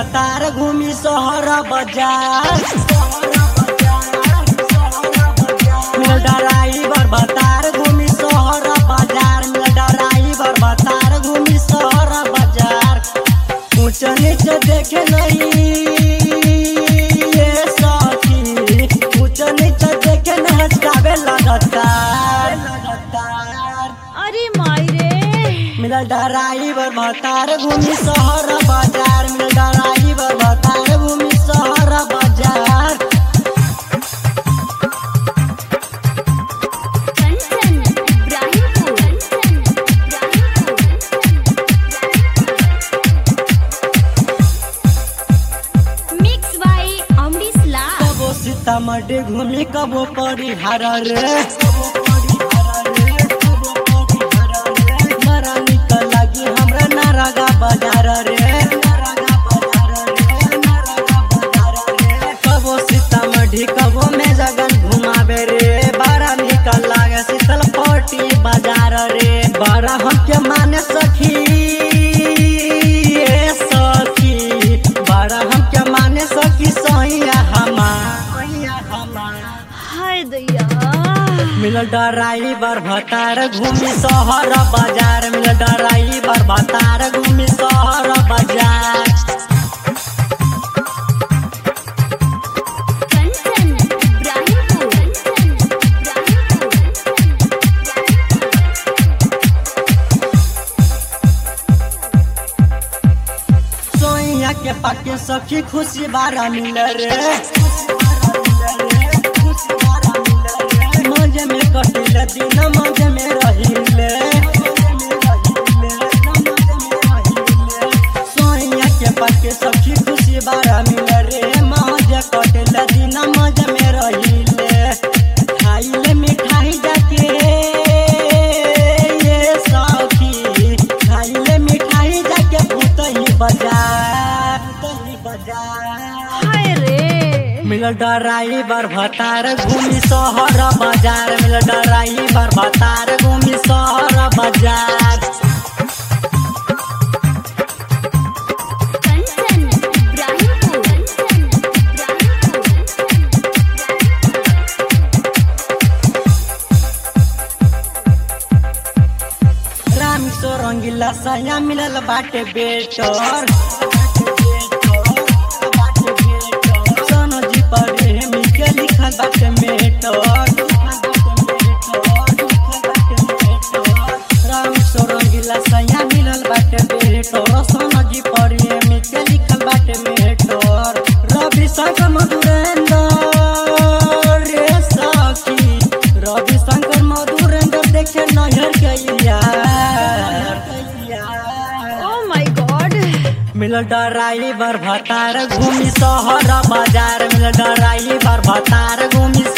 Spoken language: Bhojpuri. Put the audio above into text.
भतार घूमी शहर बाजार मिल ड्राइवर भतार घूमी शहर बाजार मिल ड्राइवर भतार घूमी शहर बाजार ऊंच नीच देखे नहीं ये सखी ऊंच नीच देखे न हचकावे लगातार लगातार अरे माई रे मिल ड्राइवर भतार घूमी शहर बाजार मिल ड्राइवर भतार घूमी शहर बाजार कंचन इब्राहिमपुर कंचन इब्राहिमपुर मिक्स बाय अमरीश लाल कबो सीतामढ़ी घूमी कबो परिहार रे बड़ा निक लगी हमरा नारगा बाजार रे कबो सीतामढ़ी कबो में जगन घुमावे रे बड़ा निक लागे शीतल पट्टी बाजार रे बड़ा हमके माने सखी ए सखी बड़ा हमके माने सखी सैया हमार हाय दैया मिल ड्राइवर भतार घूमी शहर बाजार मिल ड्राइवर भतार घूमी शहर बाजार कंचन इब्राहिमपुर कंचन सोइया के पाके सखी खुशी बारा मिल रे मजे में कटिल दिन मजे में रहिले सोइया के पाके सखी खुशी बारा मिल रे मजे कटिल दिन मजे में रहिले खाइले मिठाई जाके ये सखी खाइले मिठाई जाके भूतही बाजार भूतही बाजार हाय रे मिल ड्राइवर भतार घूमी शहर बाजार मिल ड्राइवर भतार घूमी शहर बाजार कंचन इब्राहिमपुर कंचन राम रंगीला सया मिलल बाटे बेटर सोनो जी पर हेमी के लिखल बाटे मेटर राम रंगीला सया मिलल बाटे बेटर सोनो जी पर हेमी के लिखल बाटे मेटर रवि शंकर मधुरेंद्र रे सखी रवि शंकर मधुरेंद्र देखे नहर के यार oh my God mill driver भतार घूमी शहर बाजार मिल ड्राइवर भतार घूमी